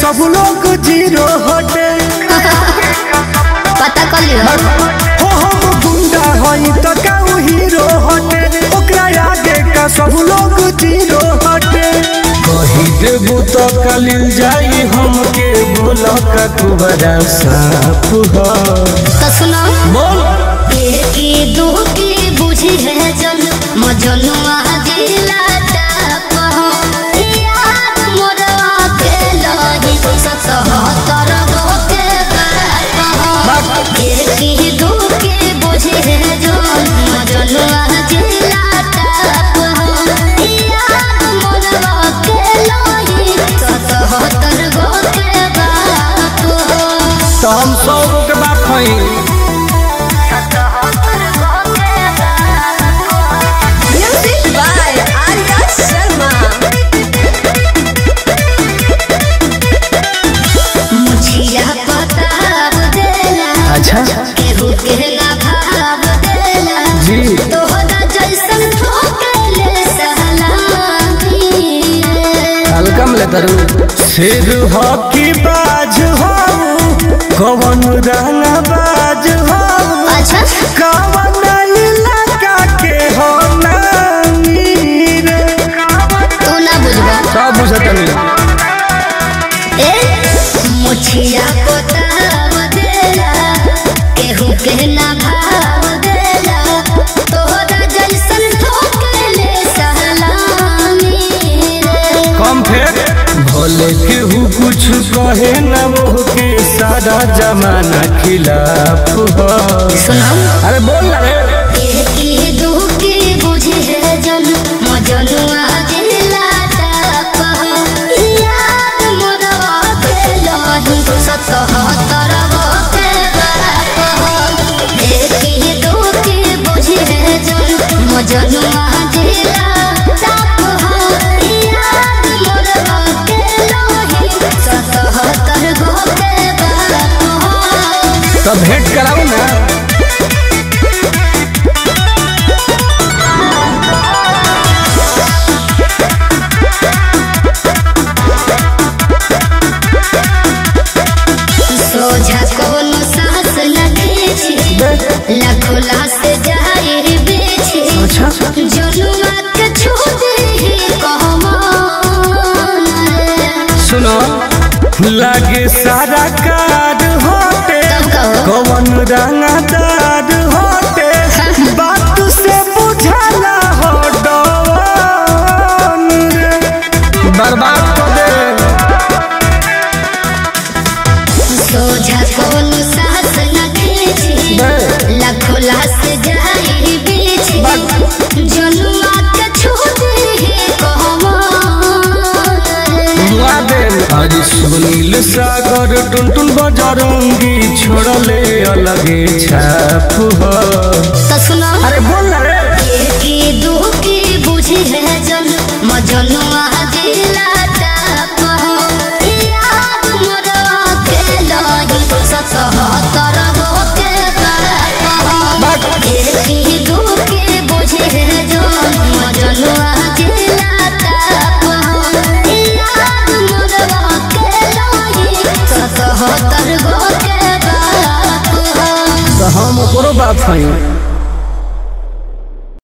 सब लोग जीरो हटे पता कर लियो हो हम गुंडा हई त काऊ हीरो हटे ओकरा आगे का सब लोग जीरो हटे कही देबू तो कलिल जाई हमके बोल का कुबरा साफ हो तो सुनो बोल की दू की बुझी है जन मजनुआ दिला टाप हो याद मोर के लही सतहत्तर गो के बाप हो की दू की बुझी है जन मजनुआ दिला टाप हो याद मोर के लही सतहत्तर गो के बाप हो तो हम सौ गो के बात हई Music by Arya Sharma. मुझिया पताब देला अच्छा केहू के ना भाव देला जी तोहरा जैसन ठोकले सलामी हल्कम ले तरू सिर हकी बाज हो कवन रंग बाज हो अच्छा कवन इलाका के हो नामी रे तू ना बुझबा सब बुझतनी ए मुझिया पताब देला केहू के ना भाव देला तोहरा जैसन ठोकले सलामी रे कम फेर भले केहू कुछ कहे न वो के सारा जमाना खिलाफ हो सुनो अरे बोल ना रे एकी दुखी बुझे जन मजनुआ दिला टाप याद मोरवा के लही सतहत्तर गो के बाप एकी दुखी बुझे जन मजनुआ दिला टाप याद मोरवा के लही सतहत्तर गो के बाप तो भेंट कराऊ ना सोझा कोनो सास न खींची लाखों लाश जाहिर बेची अच्छा जनुआ के छोड़े ही कहमान रे। सुनो लागे सारा कार होते तब कहो कवन रंगदार होते बात से बुझाला हो डवन रे बर्बाद कर दे सोझा कोनो सास न खींची लाखों लाश जाहिर बेची जनुआ के छोड़े ही कहमान रे। मुआ दे आज सुनील सागर टुनटुन बजरंगी छोड़ले अलगे छाप हो तो सुनो अरे बोल ना रे की दुखी बुझी है जन मजनुआ दिला टाप हो याद मोरवा के लही सतहत्तर गो के बाप हो की दुखी बुझी है जन मजनुआ दिला टाप हो याद मोरवा के लही सतहत्तर गो के बाप हो तो हम ओकरो बात हई